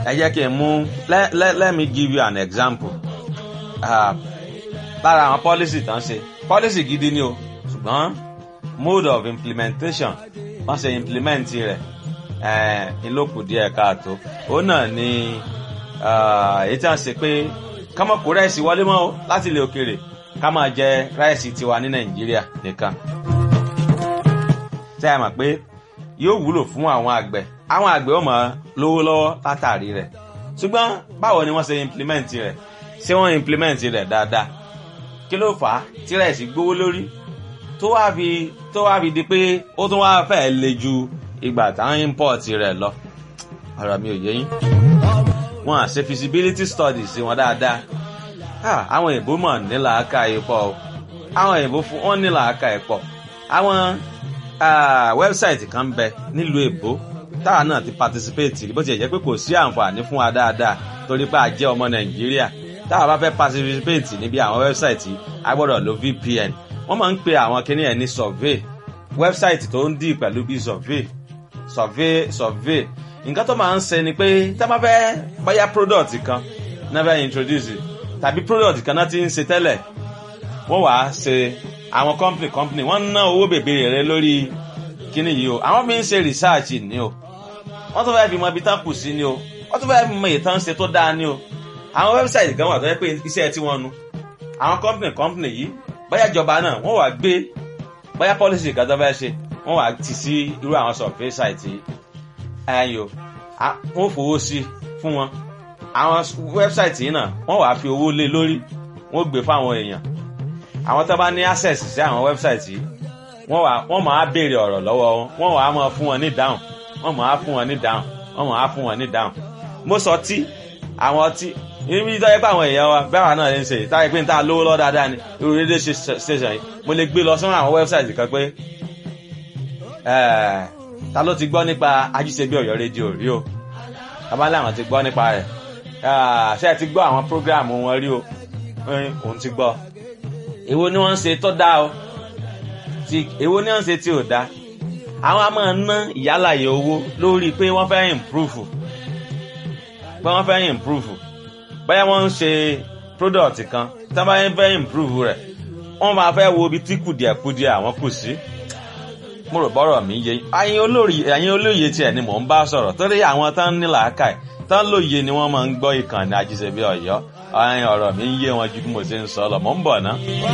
ẹ jẹ́ kí n mú let, let, let me give you an example uh, lára àwọn policy tán ṣe policy gidi ni o ṣùgbọ́n mode of implementation wọ́n ṣe implement rẹ̀ ìlókù díẹ̀ káàtó òun náà ni èyí tí wọ́n ṣe pé ká má kó rẹ́ẹ̀sì wọlé mọ́ o láti ilẹ̀ òkèèrè ká máa jẹ rẹ́ẹ̀sì tiwa ní nàìjíríà nìkan tẹ́ ẹ mọ̀ pé yóò wúlò fún àwọn àgbẹ̀ àwọn àgbẹ̀ ó máa lówó lọ́wọ́ látàrí rẹ̀ ṣùgbọ́n báwo ni wọ́n ṣe implement rẹ̀ ṣé wọ́n implement rẹ̀ dáadáa kí ló fà á tí rẹ́ẹ̀sì gbówó lórí tó wá fi tó wá fi di pé ó tún wá fẹ́ le ju ìgbà táwọn import rẹ̀ lọ ọ̀rọ̀ mi ò yé yín wọn à ṣe feasibility studies sí wọn dáadáa àwọn òyìnbó mọ̀ ní làákà yìí pọ̀ o àwọn òyìnbó fún wọn ní làákà yìí pọ̀ àwọn wẹ́bsáìtì kan bẹ nílùú èbó táwa náà ti participate bó ti jẹ́ pé kò sí àǹfààní fún wa dáadáa torí pé a jẹ́ ọmọ nàìjíríà táwa bá fẹ́ participate níbi àwọn wẹ́bsáìtì a gbọ́dọ̀ lo vpn wọ́n máa ń pe àwọn kinní ẹ̀ ní survey wẹ́bsáìtì tó ń dì pẹ̀lú bí survey survey survey nǹkan tó máa ń ṣe ni pé tá a bá fẹ́ báyà product kan náà fẹ́ introduce tàbí product kan náà ti ń ṣe tẹ́lẹ̀ wọ́n wàá ṣe àwọn company company wọ́n ná owó bèbèrè rẹ lórí kíní yìí o àwọn fi ń ṣe research ni o wọ́n tún fẹ́ fi mọ ibi tán kù sí ni o wọ́n tún fẹ́ fi mọ ìtàn ṣe tó dáa ni o àwọn website kan wà tó yẹ pé iṣẹ́ tí wọ́n nu àwọn company company yìí bóyá ìjọba náà wọ́n wàá gbé bóyá policy kan tó fẹ́ ṣe wọ́n wàá tì sí irú àwọn survey site yìí ẹ̀yìn o wọ́n fowó sí fún wọn àwọn website yìí náà wọ́n wàá fi owó lé lórí wọ́n gbé fáwọn èèyàn àwọn tó bá ní access sí àwọn website yìí wọ́n wà wọ́n máa béèrè ọ̀rọ̀ lọ́wọ́ wọn wọ́n wàá máa fún wọn ní dáhùn wọ́n máa fún wọn ní dáhùn wọ́n máa fún wọn ní dáhùn mo sọ tí àwọn ọtí ibi tó yẹ pé àwọn èèyàn wa bẹ́ẹ̀ wà náà ń ṣe táyé pé n ta lówó lọ́ dáadáa ni irú rédíò station yìí mo lè gbé lọ sọ́nà àwọn website kan pé ta ló ti gbọ́ nípa ajíṣebí ọ̀yọ́ rédíò rí o bàbá làwọn ti gbọ́ nípa rẹ̀ ṣé ẹ ti gbọ́ àwọn program wọn rí o òun ti gbọ́ èwo ni wọ́n ń ṣe tó dáa o ti èwo ni wọ́n ń ṣe tí ò dáa àwọn a máa ná ìyálàyè owó lórí pé wọ́n fẹ́ improve pé wọ́n fẹ́ improve bóyá wọ́n ń ṣe product kan tí wọ́n bá fẹ́ improve rẹ̀ wọ́n máa fẹ́ wo ibi tí kùdìẹ̀kudìẹ̀ àwọn kù sí mo rò bọ́rọ̀ mi yé ẹ̀yin olórí ẹ̀yin olóye tiẹ̀ ni mò ń bá sọ̀rọ̀ torí àwọn tán ní làákàyè tán lóye ni wọ́n máa ń gbọ́ ìkànnì àjíṣebí ọ̀yọ́ ọ̀rọ̀ mi ń yé wọn ju bí mo ṣe ń sọ lọ mò ń bọ̀ ná.